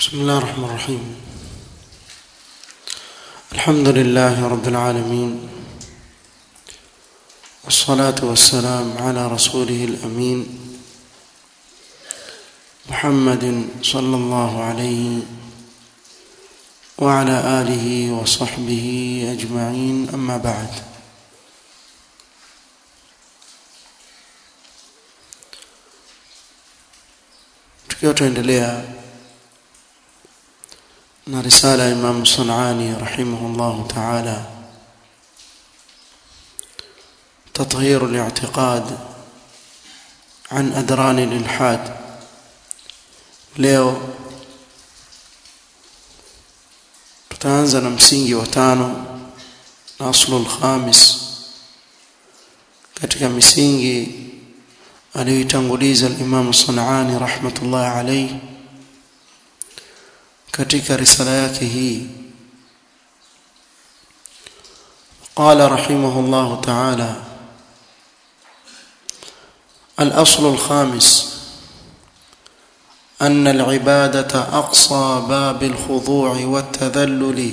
بسم الله الرحمن الرحيم الحمد لله رب العالمين والصلاة والسلام على رسوله الأمين محمد صلى الله عليه وعلى آله وصحبه أجمعين أما بعد tukiwa tuendelea na risala ya Imam Sunani rahimahullah ta'ala تطهير الاعتقاد عن أدران الإلحاد leo tutaanza na msingi wa tano na aslul khamis katika misingi aliyoitanguliza al-Imam Sunani rahmatullahi alayhi katika risala yake hii قال رحمه الله تعالى الأصل الخامس أن العبادة أقصى باب الخضوع والتذلل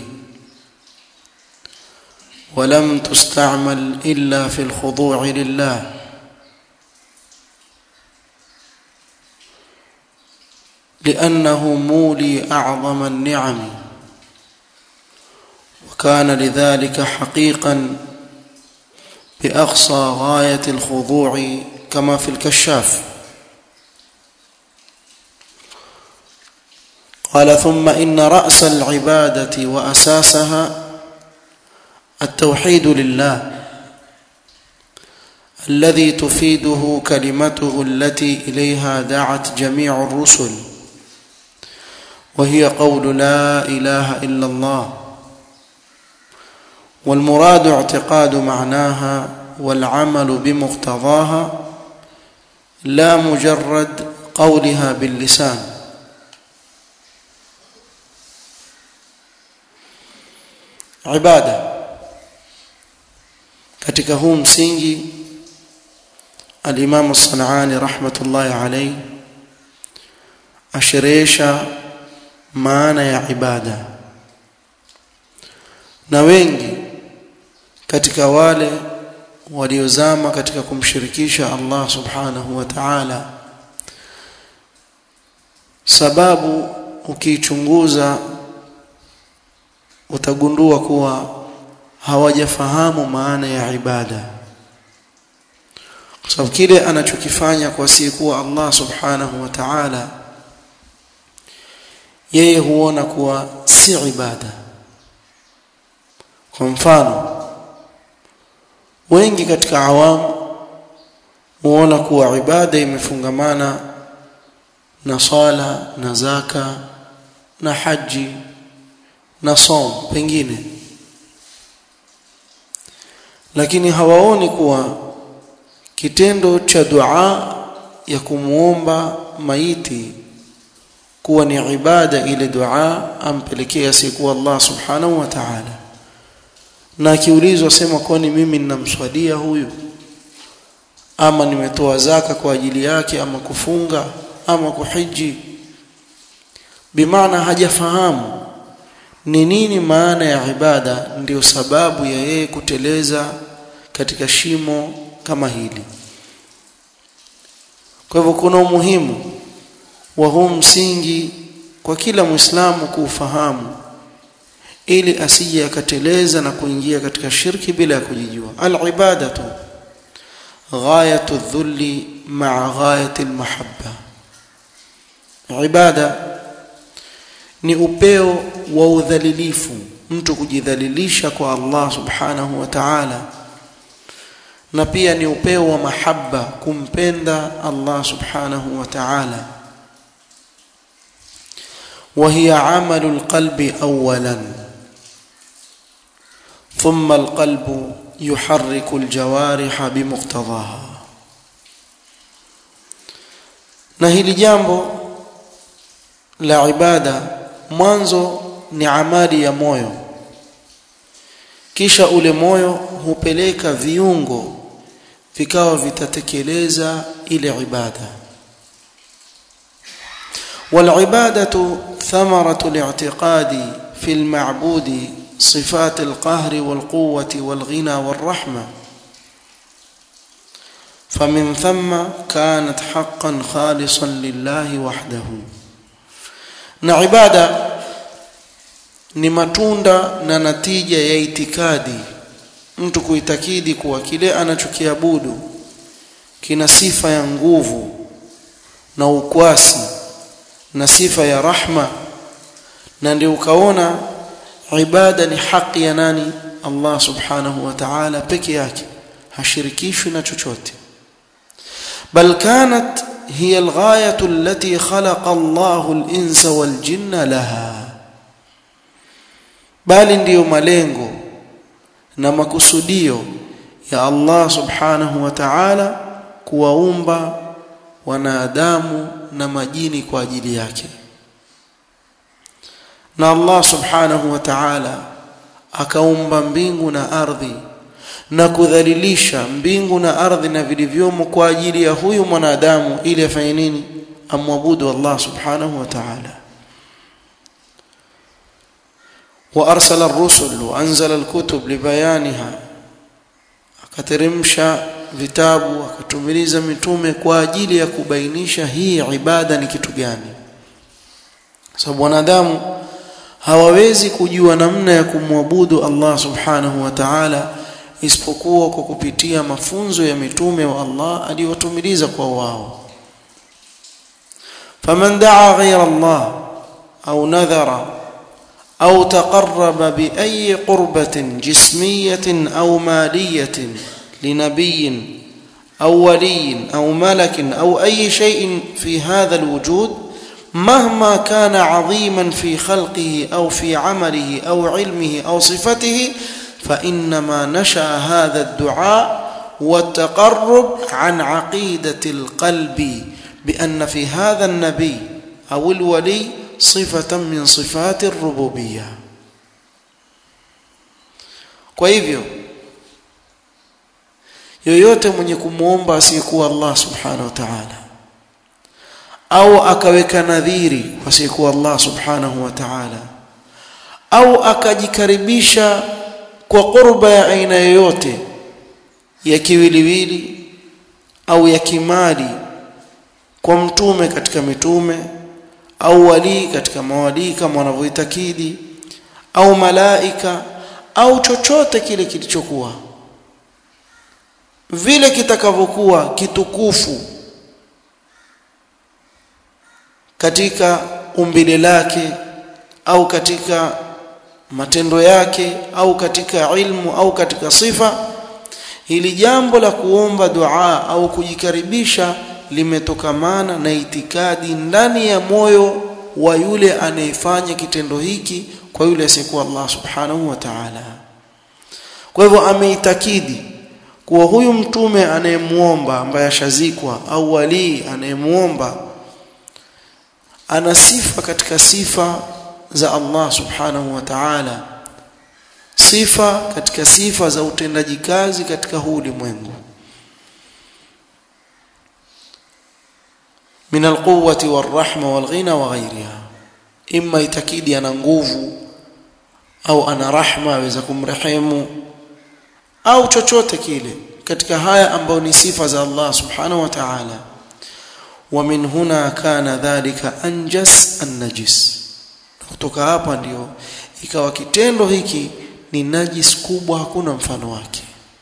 ولم تستعمل إلا في الخضوع لله لأنه مولي أعظم النعم وكان لذلك حقيقا بأقصى غاية الخضوع كما في الكشاف قال ثم إن رأس العبادة وأساسها التوحيد لله الذي تفيده كلمته التي إليها دعت جميع الرسل وهي قول لا إله إلا الله والمراد اعتقاد معناها والعمل بمقتضاها لا مجرد قولها باللسان ibada katika huu msingi al-Imam Sanani rahmatullahi alayhi ashirisha maana ya ibada na wengi katika wale waliozama katika kumshirikisha Allah subhanahu wa ta'ala sababu ukiichunguza utagundua kuwa hawajafahamu maana ya ibada kwa sababu kile anachokifanya kwa kuwa Allah subhanahu wa ta'ala yeye huona kuwa si ibada kwa mfano wengi katika awamu huona kuwa ibada imefungamana na sala na zaka na haji na som pengine lakini hawaoni kuwa kitendo cha dua ya kumuomba maiti kuwa ni ibada ile dua ampelekea siku Allah subhanahu wa ta'ala na akiulizwa sema kwani mimi ninamswadia huyu ama nimetoa zaka kwa ajili yake ama kufunga ama kuhiji bimaana hajafahamu ni nini maana ya ibada ndiyo sababu ya yeye kuteleza katika shimo kama hili kwa hivyo kuna umuhimu wa huu msingi kwa kila muislamu kuufahamu ili asije akateleza na kuingia katika shirki bila ya kujijua al-ibadatu ghayatu dhulli ma'a ghayati al-mahabba ibada ni upeo wa udhalilifu mtu kujidhalilisha kwa Allah subhanahu wa ta'ala na pia ni upeo wa mahaba kumpenda Allah subhanahu wa ta'ala وهي عمل القلب اولا ثم القلب يحرك الجوارح بمقتضاها na hili jambo la ibada mwanzo ni amali ya moyo kisha ule moyo hupeleka viungo vikawa vitatekeleza ile ibada والعبادة ثمرة الاعتقاد في المعبود صفات القهر والقوة والغنى والرحمة فمن ثم كانت حقا خالصا لله وحده na ibada ni matunda na natija ya itikadi mtu kuitakidi kuwa kile anachokiabudu kina sifa ya nguvu na ukwasi na sifa ya rahma na ndio ukaona ibada ni haki ya nani Allah subhanahu wa ta'ala peke yake hashirikishwi na chochote bal kanat hiya alghayatu allati khalaqa Allahu al-insa wal jinna laha bali ndiyo malengo na makusudio ya Allah subhanahu wa ta'ala kuwaumba wanadamu na majini kwa ajili yake na Allah subhanahu wa ta'ala akaumba mbingu na ardhi na kudhalilisha mbingu na ardhi na vilivyomo kwa ajili ya huyu mwanadamu ili afanye nini amwabudu Allah subhanahu wa ta'ala وارسل الرسل وانزل الكتب لبيانها akateremsha vitabu akatumiliza mitume kwa ajili ya kubainisha hii ibada ni kitu gani sababu wanadamu hawawezi kujua namna ya kumwabudu Allah subhanahu wa ta'ala isipokuwa kwa kupitia mafunzo ya mitume wa Allah aliyotumiliza kwa wao faman daa ghayra Allah au nadhara أو تقرب بأي قربة جسمية أو مالية لنبي أو ولي أو ملك أو أي شيء في هذا الوجود مهما كان عظيما في خلقه أو في عمله أو علمه أو صفته فإنما نشأ هذا الدعاء والتقرب عن عقيدة القلب بأن في هذا النبي أو الولي صفة من صفات الربوبية kwa hivyo yoyote mwenye kumwomba asiyekuwa Allah subhanahu wa ta'ala au akaweka nadhiri asiyekuwa Allah subhanahu wa ta'ala au akajikaribisha kwa qurba ya aina yoyote ya kiwiliwili au ya kimali kwa mtume katika mitume au walii katika mawalii kama wanavyoitakidi au malaika au chochote kile kilichokuwa vile kitakavyokuwa kitukufu katika umbile lake au katika matendo yake au katika ilmu au katika sifa hili jambo la kuomba dua au kujikaribisha limetokamana na itikadi ndani ya moyo wa yule anayefanya kitendo hiki kwa yule asiyekuwa Allah subhanahu wa ta'ala kwa hivyo ameitakidi kuwa huyu mtume anayemuomba ambaye ashazikwa au walii anayemuomba ana sifa katika sifa za Allah subhanahu wa ta'ala sifa katika sifa za utendaji kazi katika huu ulimwengu min alquwwati warahma walghina wa ghayriha imma itakidi ana nguvu au ana rahma aweza kumrehemu au chochote kile katika haya ambayo ni sifa za Allah subhanahu wa ta'ala ومن هنا كان ذلك anjas النجس kutoka hapa ndio ikawa kitendo hiki ni najis kubwa hakuna mfano wake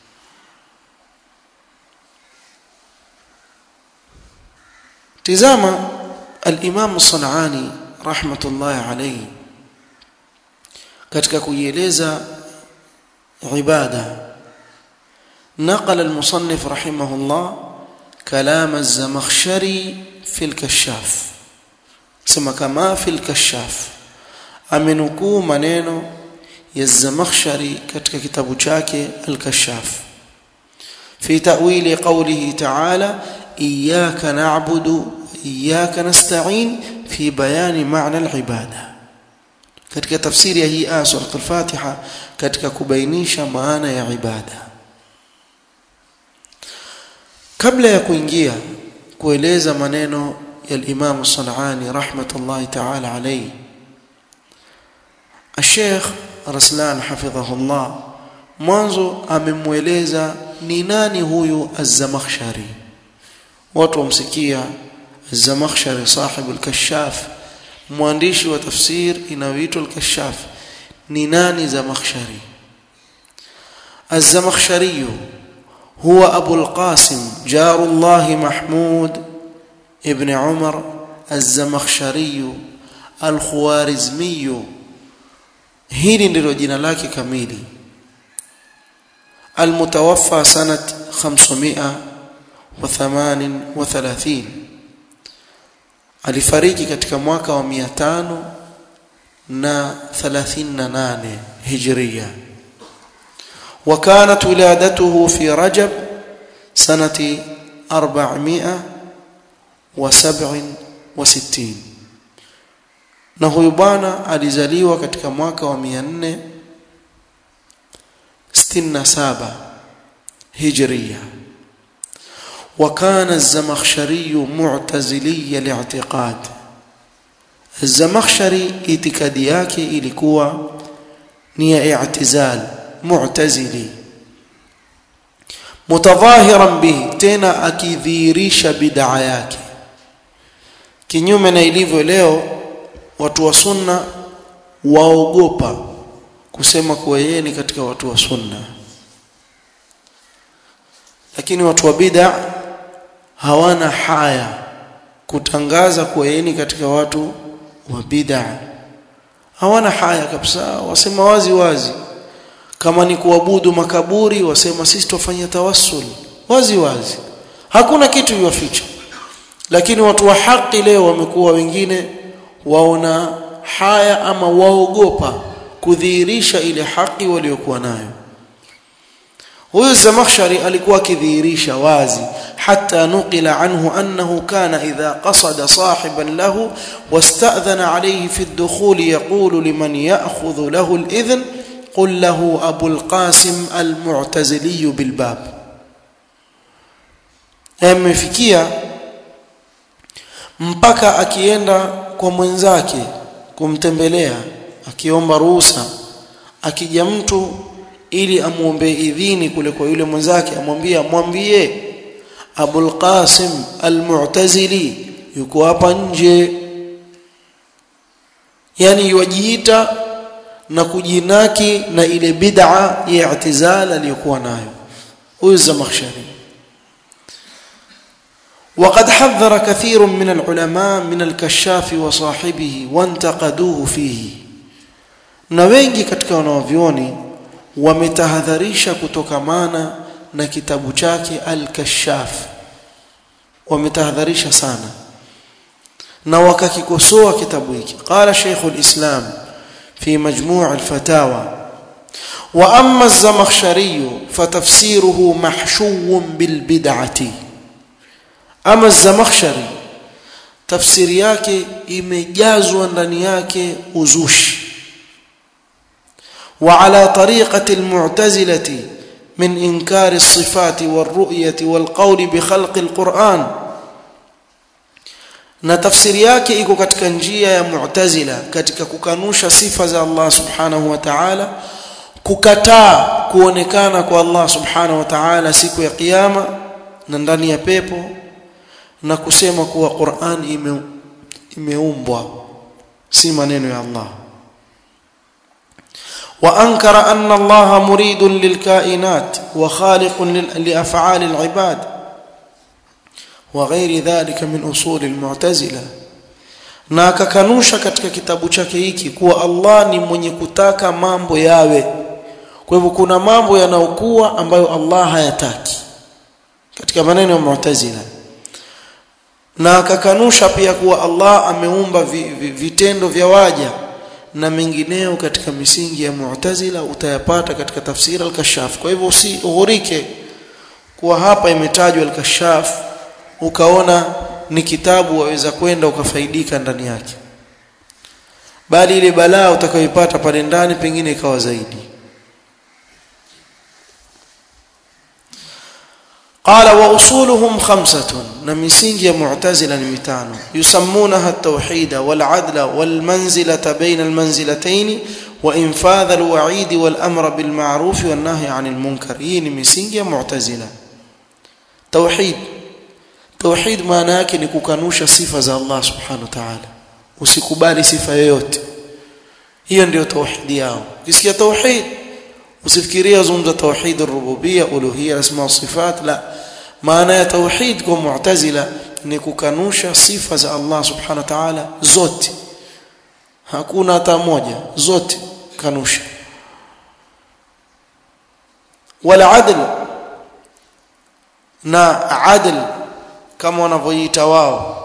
tizama al-Imam Sanani rahmatullahi alayhi katika kuieleza ibada نقل المصنف رحمه الله كلام الزمخشري في الكشاف سما كما في الكشاف amenukuu maneno ya Zamakhshari katika kitabu chake Al-Kashaf fi ta'wili qawlihi ta'ala iyyaka na'budu wa iyyaka nasta'in fi bayani ma'na al-ibada katika tafsiri ya hii aya sura al-Fatiha katika kubainisha maana ya ibada kabla ya kuingia kueleza maneno ya al-Imam As-San'ani rahmatullahi ta'ala alayhi Sheikh Raslan hafidhahullah mwanzo amemweleza ni nani huyu Az-Zamakhshari watu wamsikia Az-Zamakhshari sahibu al-Kashaf mwandishi wa tafsir inayoitwa al-Kashaf ni nani Zamakhshari Az-Zamakhshari هو أبو القاسم جار الله محمود ابن عمر الزمخشري الخوارزمي hili ndilo jina lake kamili المتوفى سنة 538 alifariki katika mwaka wa 538 hijria وكانت ولادته في رجب سنة 467 na huyu bwana alizaliwa katika mwaka wa 467 هجرية وكان الزمخشري معتزلي الاعتقاد الزمخشري itikadi yake ilikuwa ni ya i'tizal mu'tazili mutadhahiran bihi tena akidhihirisha bid'a yake kinyume na ilivyo leo watu wa sunna waogopa kusema kuwa yeye ni katika watu wa sunna lakini watu wa bid'a hawana haya kutangaza kuwa yeye ni katika watu wa bid'a hawana haya kabisa wasema wazi wazi kama ni kuabudu makaburi wasema sisi tufanya tawassul wazi wazi hakuna kitu yuwaficha lakini watu wa haki leo wamekuwa wengine waona haya ama waogopa kudhihirisha ile haki waliokuwa nayo huyu Zamakhshari alikuwa akidhihirisha wazi حتى نقل عنه أنه كان إذا قصد صاحبا له واستأذن عليه في الدخول يقول لمن يأخذ له الإذن قل له أبو القاسم المعتزلي بالباب amefikia mpaka akienda kwa mwenzake kumtembelea akiomba ruhusa akija mtu ili amuombe idhini kule kwa yule mwenzake amwambia mwambie Abul Qasim Al-Mu'tazili yuko hapa nje yani yujiita na kujinaki na ile bid'a ya i'tizal aliyokuwa nayo huyu Zamakhshari وقد حذر كثير من العلماء من الكشاف وصاحبه وانتقدوه فيه na wengi katika wanavyuoni wametahadharisha kutokamana na kitabu chake al-kashaf wametahadharisha sana na wakakikosoa kitabu hiki qala shaykh al-islam fi majmu' al-fatawa wa amma az-zamakhshari fatafsiruhu mahshuwun bil bid'ati ama az-zamakhshari tafsiri yake imejazwa ndani yake uzushi وعلى طريقة المعتزلة من إنكار الصفات والرؤية والقول بخلق القرآن na tafsiri yake iko katika njia ya mu'tazila katika kukanusha sifa za Allah subhanahu wa ta'ala kukataa kuonekana kwa Allah subhanahu wa ta'ala siku ya kiyama na ndani ya pepo na kusema kuwa Qur'an ime, imeumbwa si maneno ya Allah وانكر ان الله مريد للكائنات وخالق لافعال العباد وغير ذلك من اصول المعتزله na akakanusha katika kitabu chake hiki kuwa Allah ni mwenye kutaka mambo yawe kwa hivyo kuna mambo yanayokuwa ambayo Allah hayataki katika maneno ya Mu'tazila na akakanusha pia kuwa Allah ameumba vitendo vya waja na mengineo katika misingi ya Mu'tazila utayapata katika tafsiri al-Kashaf. Kwa hivyo usighurike kuwa hapa imetajwa al-Kashaf ukaona ni kitabu waweza kwenda ukafaidika ndani yake. Bali ile balaa utakayoipata pale ndani pengine ikawa zaidi. قال واصولهم خمسه نمسنج معتزله متانو يسمونها التوحيد والعدل والمنزله بين المنزلتين وانفاذ الوعيد والامر بالمعروف والنهي عن المنكر هي نمسنج معتزله توحيد توحيد maana yake ni kukanusha sifa za Allah subhanahu wa ta'ala usikubali sifa yoyote hiyo ndio tauhidi yao ukisikia tauhid usifikiria zungumza tauhid ar-rububiyya uluhiyya asma sifat la maana ya tauhid kwa mu'tazila ni kukanusha sifa za Allah subhanahu wa ta'ala zote hakuna hata moja zote kanusha wala adl na adl kama wanavyoita wao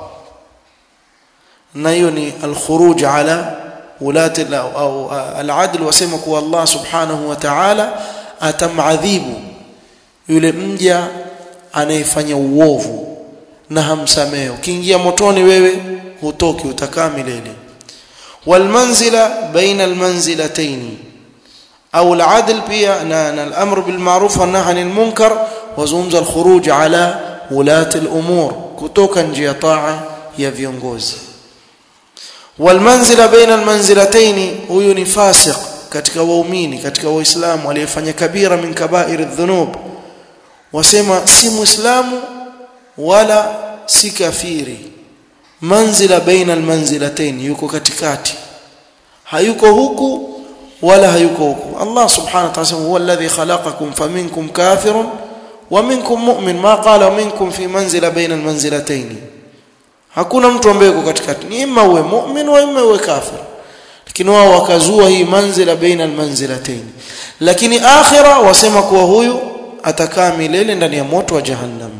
na hiyo ni al-khuruj ala ulati au al-adl wasema kuwa Allah subhanahu wa ta'ala atamadhibu yule mja anayefanya uovu na hamsamehe ukiingia motoni wewe hutoki utakaa milele walmanzila baina almanzilatayn au al-adl pia na al-amr bil ma'ruf wa nahy anil munkar wazungumza al-khuruj ala ulati al-umur kutoka njia taa ya viongozi walmanzila baina almanzilatayn huyu ni fasiq katika waumini katika waislamu aliyefanya kabira min kaba'ir adh-dhunub wasema si muislamu wala si kafiri manzila baina almanzilatayn yuko katikati hayuko huku wala hayuko huku Allah subhanahu wa ta'ala huwa alladhi khalaqakum faminkum kafirun wa minkum mu'min ma qala minkum fi manzila baina almanzilatayn hakuna mtu ambaye yuko katikati ni imma uwe mu'min wa imma uwe kafir lakini wao wakazua hii manzila baina almanzilatayn lakini akhira wasema kuwa huyu atakaa milele ndani ya moto wa jahannam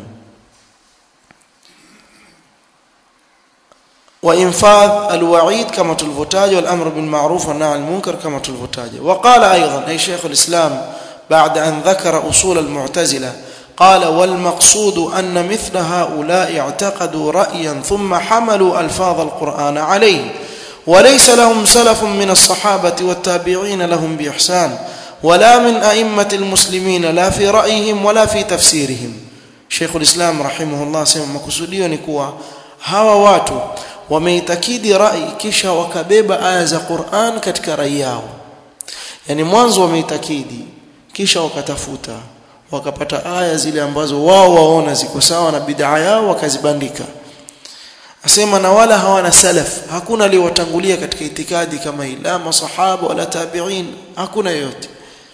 وانفاذ الوعيد كما تلفتاج والامر بالمعروف والنهي عن المنكر كما تلفتاج وقال ايضا اي شيخ الاسلام بعد ان ذكر اصول المعتزله قال والمقصود ان مثل هؤلاء اعتقدوا رايا ثم حملوا الفاظ القران عليه وليس لهم سلف من الصحابه والتابعين لهم باحسان ولا من ائمه المسلمين لا في رايهم ولا في تفسيرهم شيخ الاسلام رحمه الله سema makusudio ni kuwa hawa watu wameitakidi rai kisha wakabeba aya za Qur'an katika rai yao yani mwanzo wameitakidi kisha wakatafuta wakapata aya zile ambazo wao waona ziko sawa na bid'a yao wakazibandika asema na wala hawana salaf hakuna aliyowatangulia katika itikadi kama hii la masahaba wala tabi'in hakuna yote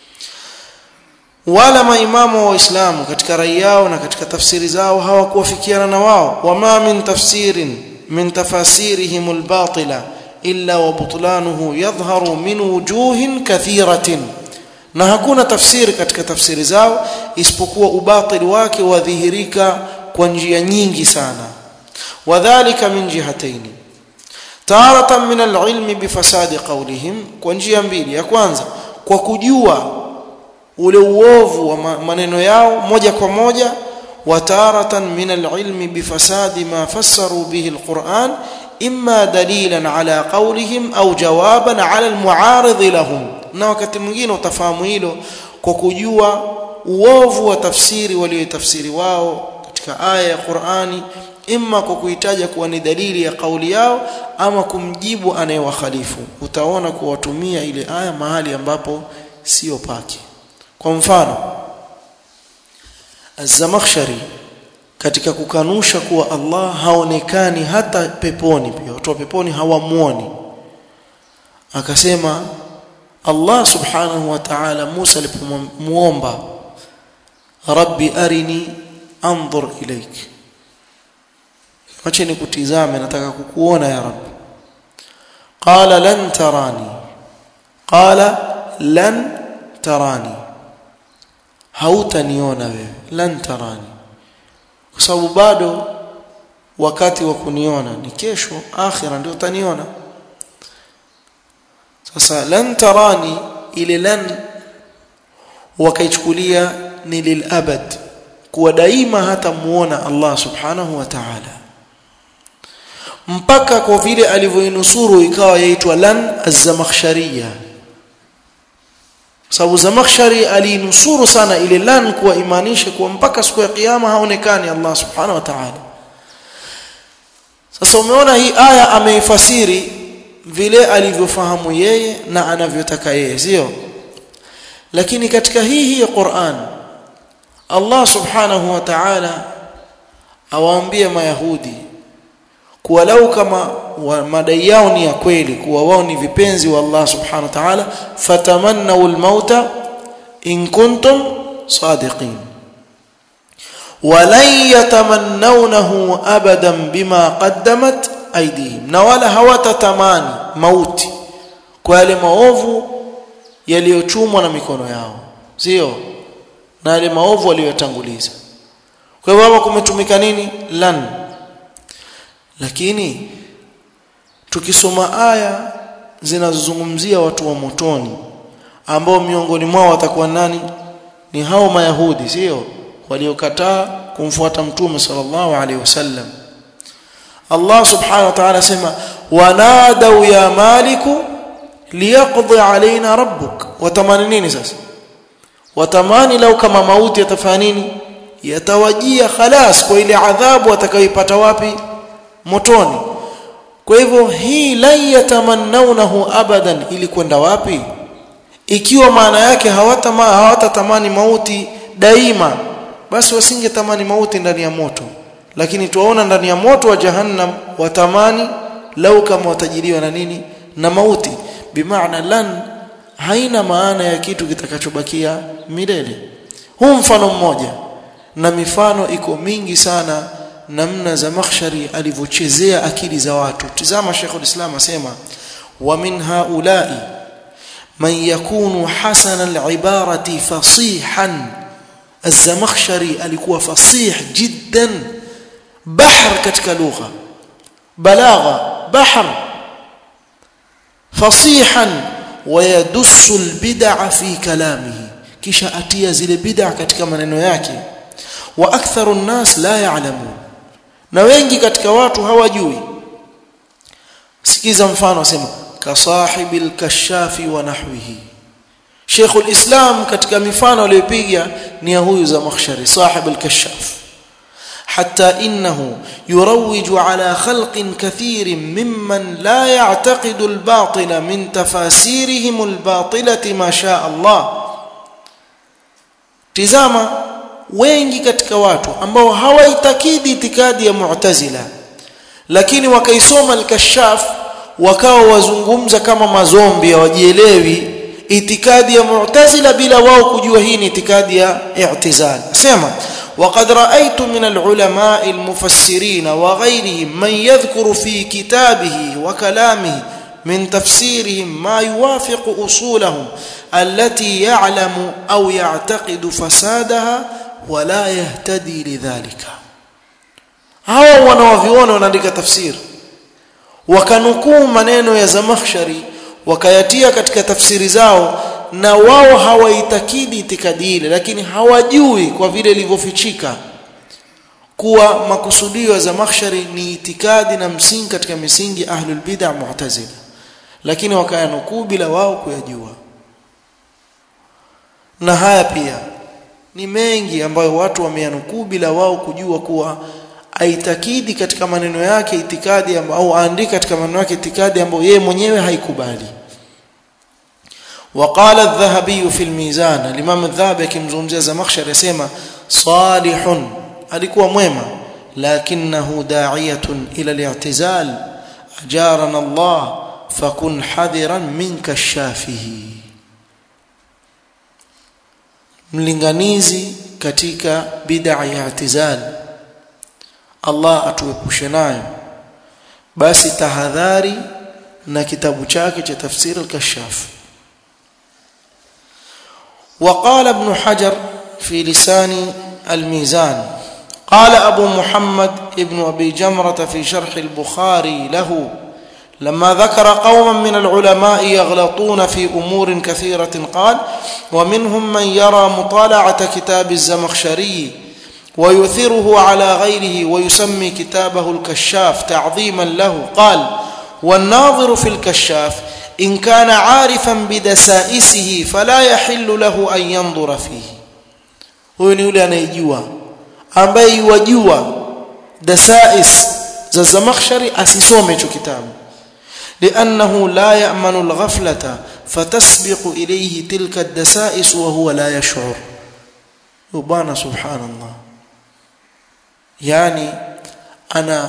wala maimamu wa Uislamu katika rai yao na katika tafsiri zao hawakuwafikiana na wao wama min tafsirin min tafasirihim albatila illa wa butlanuhu yadhharu min wujuhin kathiratin na hakuna tafsiri katika tafsiri zao isipokuwa ubatili wake wadhihirika kwa njia nyingi sana wadhālika min jihataini taratan min alilmi bifasadi qawlihim kwa njia mbili ya kwanza kwa kujua ule uovu wa maneno yao moja kwa moja وتارة من العلم بفساد ما فسروا به القرآن إما دليلا على قولهم أو جوابا على المعارض لهم na wakati mwingine utafahamu hilo kwa kujua uovu wa tafsiri waliotafsiri wao katika aya ya Qur'ani imma kwa kuitaja kuwa ni dalili ya kauli yao ama kumjibu anayewakhalifu utaona kuwatumia ile aya mahali ambapo sio pake kwa mfano Az-Zamakhshari katika kukanusha kuwa Allah haonekani hata peponi pia watu wa peponi hawamuoni akasema Allah subhanahu wa ta'ala Musa alipomuomba Rabbi arini anzur ilaik acha nikutizame nataka kukuona ya Rabbi qala lan tarani qala lan tarani hautaniona wewe lan tarani kwa sababu bado wakati wa kuniona ni kesho akhira ndio utaniona sasa lan tarani ile lan wakaichukulia ni lilabad kuwa daima hata muona Allah subhanahu wa ta'ala mpaka kwa vile alivyoinusuru ikawa yaitwa lan az-zamakhshariya sababu Zamakhshari alinusuru sana ile lan kuwa imanisha kuwa mpaka siku ya kiyama haonekani Allah subhanahu wa ta'ala sasa umeona hii aya ameifasiri vile alivyofahamu yeye na anavyotaka yeye sio lakini katika hii hii Qur'an Allah subhanahu wa ta'ala awaambia mayahudi kuwa lau kama madai yao ni ya kweli kuwa wao ni vipenzi wa Allah subhanahu wa ta'ala fatamannaw al-mauta in kuntum sadiqin walan yatamannawnahu abadan bima qaddamat aydihim na wala hawatatamani mauti kwa yale maovu yaliyochumwa na mikono yao sio na yale maovu waliyotanguliza kwa hivyo hapa kumetumika nini lan lakini tukisoma aya zinazozungumzia watu wa motoni ambao miongoni mwao watakuwa nani ni hao mayahudi sio waliokataa kumfuata mtume sallallahu alaihi wasallam Allah subhanahu wa ta'ala sema wanadau ya maliku liyaqdi alaina rabbuk watamani nini sasa watamani lau kama mauti yatafanya nini yatawajia khalas kwa ile adhabu atakayoipata wapi motoni kwa hivyo hii la yatamannaunahu abadan ili kwenda wapi ikiwa maana yake hawatama hawatatamani mauti daima basi wasingetamani mauti ndani ya moto lakini tuwaona ndani ya moto wa jahannam watamani lau kama watajiliwa na nini na mauti bimaana lan haina maana ya kitu kitakachobakia milele huu mfano mmoja na mifano iko mingi sana namna za makhshari alivyochezea akili za watu tizama Sheikh ulislam asema wa min haula'i man yakunu hasana al-ibarati fasihan az-zamakhshari alikuwa fasih jiddan bahr katika lugha balagha bahr fasihan ويدس البدع في كلامه kisha atia zile bid'a katika maneno yake wa aktharu nnas la ya'lamun na wengi katika watu hawajui sikiza mfano asema kasahibil kashafi wa nahwihi Sheikh ulislam katika mifano aliyopiga ni ya huyu za makhshari sahib al-kashaf حتى انه يروج على خلق كثير ممن لا يعتقد الباطل من تفاسيرهم الباطله ما شاء الله tizama wengi katika watu ambao hawaitakidi itikadi ya mu'tazila lakini wakaisoma al-kashaf wakawa wazungumza kama mazombi hawajielewi itikadi ya mu'tazila bila wao kujua hii ni itikadi ya i'tizal sema وقد رأيت من العلماء المفسرين وغيرهم من يذكر في كتابه وكلامه من تفسيرهم ما يوافق أصولهم التي يعلم أو يعتقد فسادها ولا يهتدي لذلك hawa wanawaviona wanaandika tafsiri wakanukuu maneno ya zamakhshari wakayatia katika tafsiri zao na wao hawaitakidi itikadi ile lakini hawajui kwa vile ilivyofichika kuwa makusudio ya zamakhshari ni itikadi na msingi katika misingi ahlul bid'ah mu'tazila lakini wakayanukuu bila wao kuyajua na haya pia ni mengi ambayo watu wameyanukuu bila wao kujua kuwa aitakidi katika maneno yake itikadi au aandika katika maneno yake itikadi ambayo yeye mwenyewe haikubali وقال الذهبي في الميزان الامام الذهبي akimzungumzia Zamakhshari yasema salihun alikuwa mwema lakinahu da'iyatun ila al-i'tizal ajarana Allah fakun hadiran min kashafihi mlinganizi katika bid'a ya i'tizal Allah atuepushe nayo basi tahadhari na kitabu chake cha tafsir al-kashaf وقال ابن حجر في لسان الميزان قال أبو محمد ابن أبي جمرة في شرح البخاري له لما ذكر قوما من العلماء يغلطون في أمور كثيرة قال ومنهم من يرى مطالعة كتاب الزمخشري ويثره على غيره ويسمي كتابه الكشاف تعظيما له قال والناظر في الكشاف in kana arifan bidasaisihi fala yahillu lahu an yanzura fihi huyo ni yule anayejua ambaye yuwajua dasais za Zamakhshari asisome hicho kitabu لأنه لا يأمن الغفلة فتسبق إليه تلك الدسائس وهو لا يشعر وبانا سبحان الله يعني أنا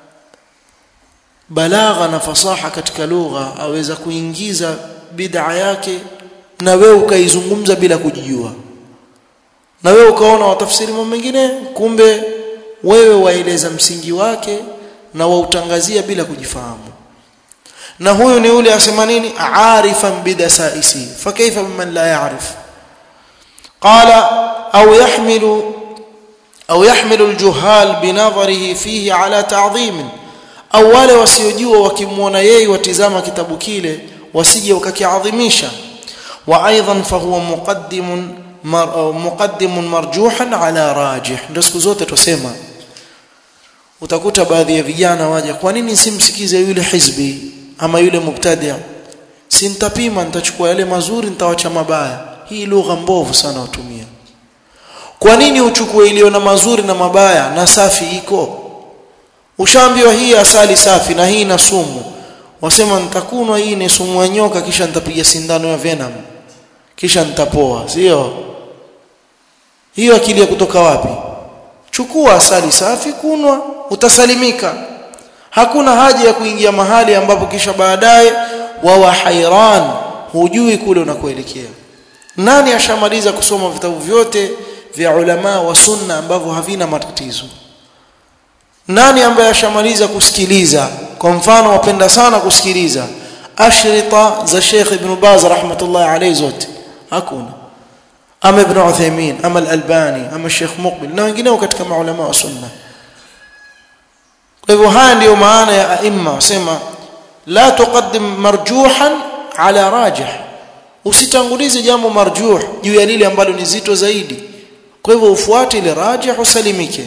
balagha na fasaha katika lugha aweza kuingiza bid'a yake na wewe ukaizungumza bila kujijua na wewe ukaona watafsiri mambo mengine kumbe wewe waeleza msingi wake na wautangazia bila kujifahamu na huyu ni yule asema nini arifan bidasaisi fakaifa biman la ya'rif qala au yahmilu au yahmilu aljuhal binadharihi fihi ala ta'dhim au wale wasiojua wakimwona yeye watizama kitabu kile wasije wakakiadhimisha wa aidan fahuwa muqaddimun mar, muqaddimun marjuhan ala rajih ndio siku zote tusema utakuta baadhi ya vijana waja kwa nini simsikize yule hizbi ama yule mubtadi' si nitapima nitachukua yale mazuri nitawacha mabaya hii lugha mbovu sana watumia kwa nini uchukue iliyo na mazuri na mabaya na safi iko ushaambiwa hii asali safi na hii na sumu wasema nitakunwa hii ni sumu ya nyoka kisha nitapiga sindano ya venom kisha nitapoa sio hiyo akili ya kutoka wapi chukua asali safi kunwa utasalimika hakuna haja ya kuingia mahali ambapo kisha baadaye wawa hairan hujui kule unakoelekea nani ashamaliza kusoma vitabu vyote vya ulama wa sunna ambavyo havina matatizo nani ambaye ashamaliza kusikiliza kwa mfano wapenda sana kusikiliza ashrita za Sheikh Ibn Baz rahmatullahi alayhi zote hakuna ama Ibn Uthaymeen ama Al-Albani ama Sheikh Muqbil na wengineo katika maulama wa sunna kwa hivyo haya ndiyo maana ya aima wasema la tuqaddim marjuhan ala rajih usitangulize jambo marjuh juu ya lile ambalo ni zito zaidi kwa hivyo ufuate ile rajih usalimike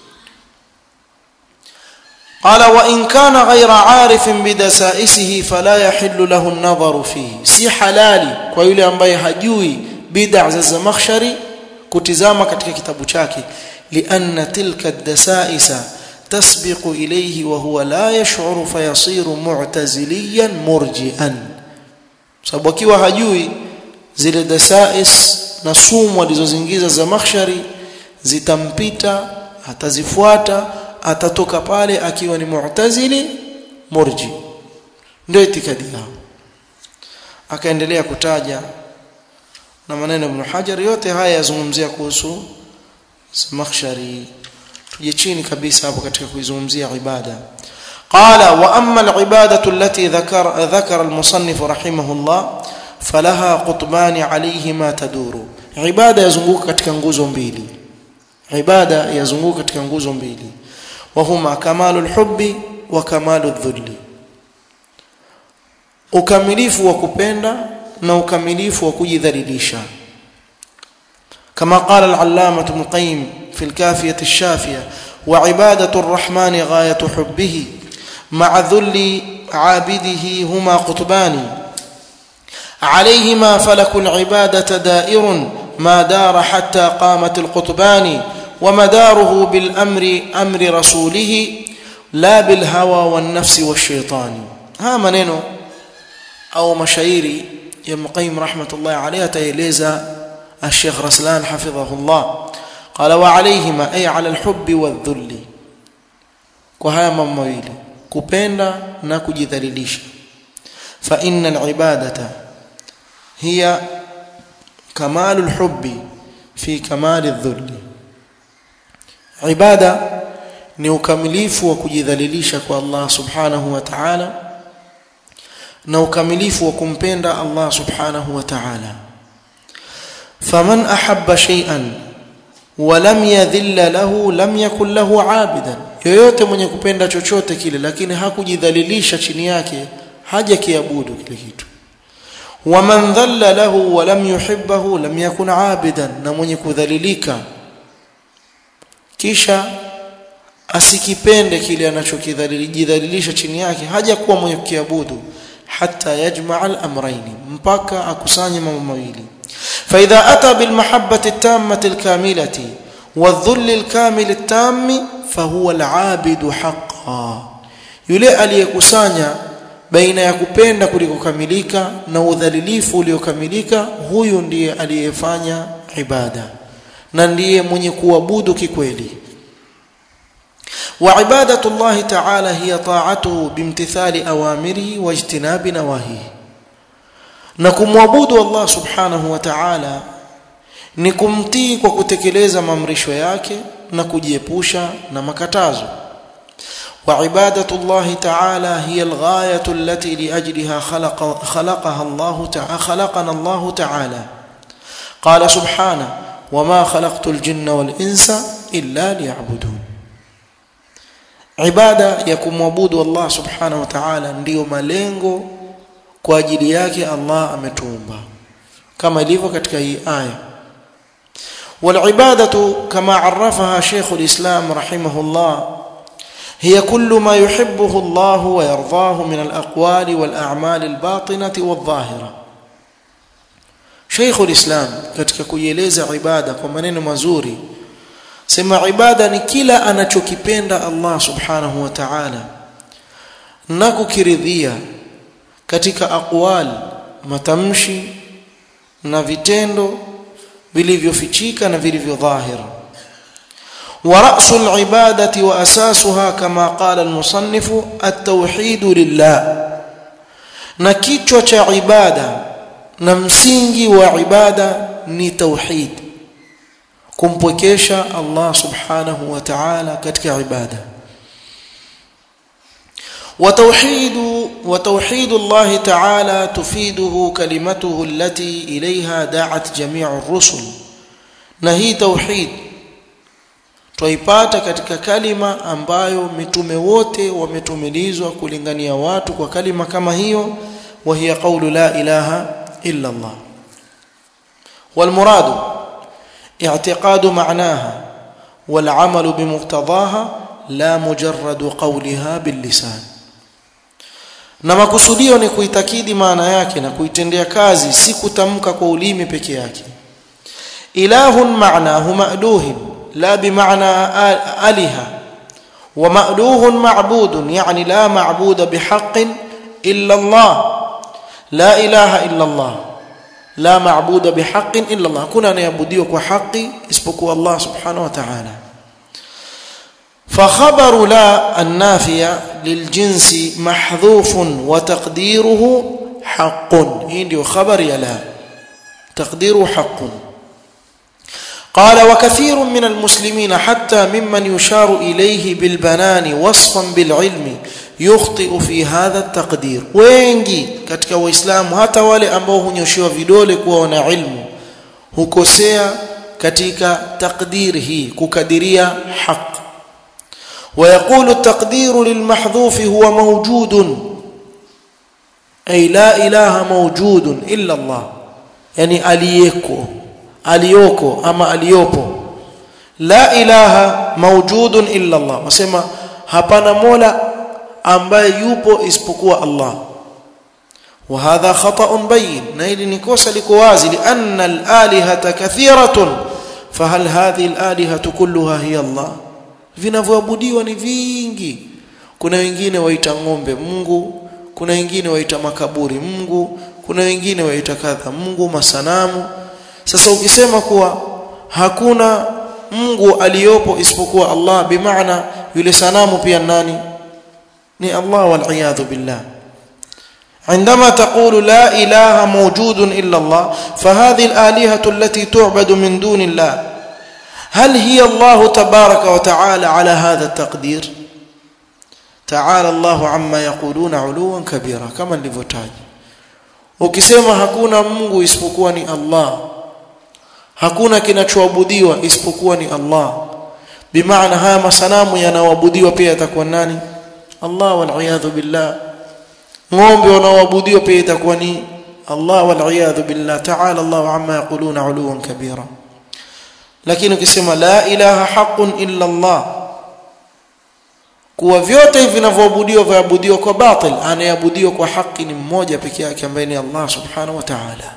قال وإن كان غير عارف بدسائسه فلا يحل له النظر فيه si halali kwa yule ambaye hajui bid'a za Zamakhshari kutizama katika kitabu chake lianna tilka ad-dasaisa تسبق إليه وهو لا يشعر فيصير معتزليا مرجئا sababu akiwa hajui zile dasais na sumu alizozingiza za makhshari zitampita atazifuata atatoka pale akiwa ni mu'tazili murji ndio itikadi yao akaendelea kutaja na maneno ibn Hajar yote haya yazungumzia kuhusu Zamakhshari tuje chini kabisa hapo katika kuizungumzia ibada qala wa amma al-ibadatu allati dhakara dhakara al-musannif rahimahullah falaha qutbani alayhima taduru ibada yazunguka katika nguzo mbili ibada yazunguka katika nguzo mbili wa huma kamalul hubbi wa kamalul dhulli ukamilifu wa kupenda na ukamilifu wa kujidhalilisha كما قال العلامة ابن القيم في الكافية الشافية وعبادة الرحمن غاية حبه مع ذل عابده هما قطبان عليهما فلك العبادة دائر ما دار حتى قامت القطبان ومداره بالأمر أمر رسوله لا بالهوى والنفس والشيطان ها منينو أو مشايري يا مقيم رحمة الله عليه تيليزا الشيخ رسلان حفظه الله قال وعليهما أي على الحب والذل وهذا ممويل كبندا نكجذليليش فإن العبادة هي كمال الحب في كمال الذل عبادة ni ukamilifu wa kujidhalilisha kwa Allah subhanahu wa ta'ala na ukamilifu wa kumpenda Allah subhanahu wa ta'ala faman ahabba shay'an wa lam yadhilla lahu lam yakun lahu abidan yoyote mwenye kupenda chochote kile lakini hakujidhalilisha chini yake haja kiabudu kile kitu waman dhalla lahu wa lam yuhibbahu lam yakun abidan na mwenye kudhalilika kisha asikipende kile anachokidhalilisha chini yake haja kuwa mwenye kukiabudu hatta yajmaa al-amrayn mpaka akusanye mambo mawili فإذا أتى بالمحبة التامة الكاملة والذل الكامل التام فهو العابد حقا yule aliyekusanya baina ya kupenda kulikokamilika na udhalilifu uliokamilika huyu ndiye aliyefanya ibada na ndiye mwenye kuabudu kikweli wa ibadatu Allah ta'ala hiya ta'atuhu bimtithali awamirihi wa ijtinabi nawahihi na kumwabudu Allah subhanahu wa ta'ala ni kumtii kwa kutekeleza maamrisho yake na kujiepusha na makatazo wa ibadatu Allah ta'ala hiya alghayatu allati liajliha khalaqa khalaqaha Allah ta'ala khalaqana Allah ta'ala qala subhanahu wama khalaqtu aljinna wal insa illa liya'budun ibada ya kumwabudu Allah subhanahu wa ta'ala ndiyo malengo kwa ajili yake Allah ametuumba kama ilivyo katika hii aya والعباده كما عرفها شيخ الاسلام رحمه الله هي كل ما يحبه الله ويرضاه من الاقوال والاعمال الباطنه والظاهره شيخ الاسلام katika kuieleza ibada kwa maneno mazuri sema ibada ni kila anachokipenda Allah subhanahu wa ta'ala na kukiridhia katika aqwal matamshi na vitendo vilivyofichika na vilivyodhahir wa ra'sul ibadati wa asasuha kama qala al-musannif at-tauhid lillah na kichwa cha ibada na msingi wa ibada ni tauhid kumpwekesha Allah subhanahu wa ta'ala katika ibada وتوحيد وتوحيد الله تعالى تفيده كلمته التي إليها دعت جميع الرسل نهي توحيد twaipata katika kalima ambayo mitume wote wametumilizwa kulingania watu kwa kalima kama hiyo wa hiya qawlu la ilaha illa Allah wal muradu i'tiqadu ma'naha wal 'amalu bimuqtadaha la mujarradu qawliha bil lisan na makusudio ni kuitakidi maana yake na kuitendea kazi si kutamka kwa ulimi peke yake ilahun ma'nahu ma'duhin la bimaana aliha wa ma'duhun ma'budun yani la ma'buda bihaqqin illa Allah la ilaha illa Allah la ma'buda bihaqqin illa Allah kuna anayeabudiwa kwa haki isipokuwa Allah subhanahu wa ta'ala فخبر لا النافية للجنس محذوف وتقديره حق هندي خبر يا لا تقديره حق قال وكثير من المسلمين حتى ممن يشار إليه بالبنان وصفا بالعلم يخطئ في هذا التقدير wengi katika waislamu hata wale ambao hunyoshiwa vidole kuwa wana ilmu hukosea katika takdir hii kukadiria haki ويقول التقدير للمحذوف هو موجود أي لا إله موجود إلا الله يعني أليكو أليوكو أما أليوبو لا إله موجود إلا الله وسمى hapana mola ambaye yupo isipokuwa Allah وهذا خطأ بين na hili ni kosa liko wazi لأن الآلهة كثيرة فهل هذه الآلهة كلها هي الله vinavyoabudiwa ni vingi kuna wengine waita ng'ombe Mungu kuna wengine waita makaburi Mungu kuna wengine waita kadha Mungu masanamu sasa ukisema kuwa hakuna Mungu aliyopo isipokuwa Allah bimaana yule sanamu pia nani ni Allah wal billah عندما تقول لا إله موجود إلا الله فهذه الآلهة التي تعبد من دون الله هل هي الله تبارك وتعالى على هذا التقدير تعالى الله عما يقولون علوا كبيرا كما nilivyotaja ukisema hakuna Mungu isipokuwa ni Allah hakuna kinachoabudiwa isipokuwa ni Allah bimaana haya masanamu yanaoabudiwa pia yatakuwa nani Allah wal billah ng'ombe wanaoabudiwa pia itakuwa ni Allah wal billah ta'ala Allah amma yaquluna uluwan kabira lakini ukisema la ilaha haqqun illa Allah kuwa vyote hivi vinavyoabudiwa vaabudiwa kwa batil anayeabudiwa kwa haki ni mmoja peke yake ambaye ni Allah subhanahu wa ta'ala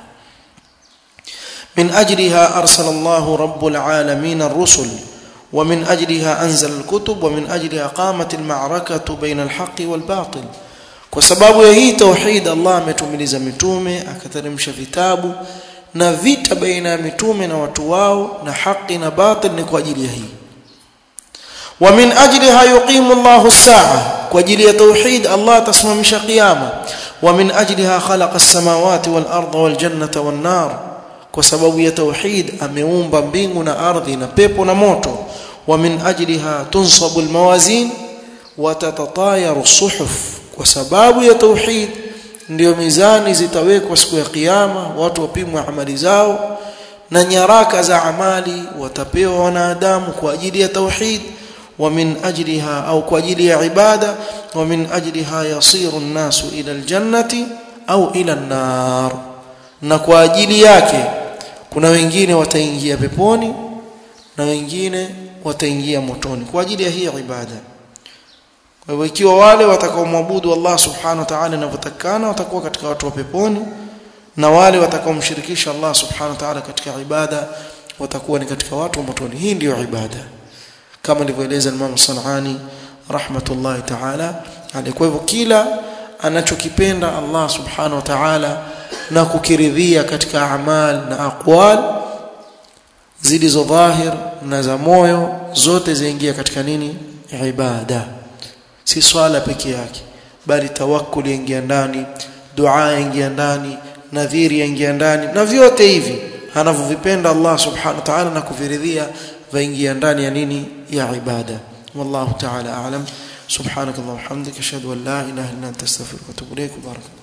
من أجلها أرسل الله رب العالمين الرسل ومن أجلها أنزل الكتب ومن أجلها قامت المعركة بين الحق والباطل kwa sababu ya hii tauhid Allah ametumiliza mitume akateremsha vitabu na vita baina ya mitume na watu wao na haki na batil ni kwa ajili ya hii wa min ajliha yuqimu Allahu as-sa'a kwa ajili ya tauhid Allah atasimamisha kiyama wa min ajliha khalaqa as-samawati wal arda wal jannata wan nar kwa sababu ya tauhid ameumba mbingu na ardhi na pepo na moto wa min ajliha tunsabu al-mawazin wa tatatayaru as-suhuf kwa sababu ya tauhid ndio mizani zitawekwa siku ya kiyama watu wapimwe amali zao na nyaraka za amali watapewa wanadamu kwa ajili ya tauhid wa min ajliha au kwa ajili ya ibada wa min ajliha yasiru an-nasu ila al-jannati au ila an-nar na kwa ajili yake kuna wengine wataingia peponi na wengine wataingia motoni kwa ajili ya hii ibada kwa hivyo ikiwa wale watakaomwabudu Allah subhanahu wa ta'ala inavyotakana watakuwa katika watu wa peponi na wale watakaomshirikisha Allah subhanahu wa ta'ala katika ibada watakuwa ni katika watu wa motoni hii ndiyo ibada kama alivyoeleza Imam Sanani rahmatullahi ta'ala alayhi kwa hivyo kila anachokipenda Allah subhanahu wa ta'ala na kukiridhia katika amal na aqwal zilizo dhahir na za moyo zote zaingia katika nini ibada si swala peke yake bali tawakkul yaingia ndani dua yaingia ndani nadhiri yaingia ndani na vyote hivi anavyovipenda Allah subhanahu wa ta'ala na kuviridhia vaingia ndani ya nini ya ibada wallahu ta'ala a'lam subhanakallahumma hamdika ashhadu an la ilaha illa anta astaghfiruka wa atubu ilaik barakallahu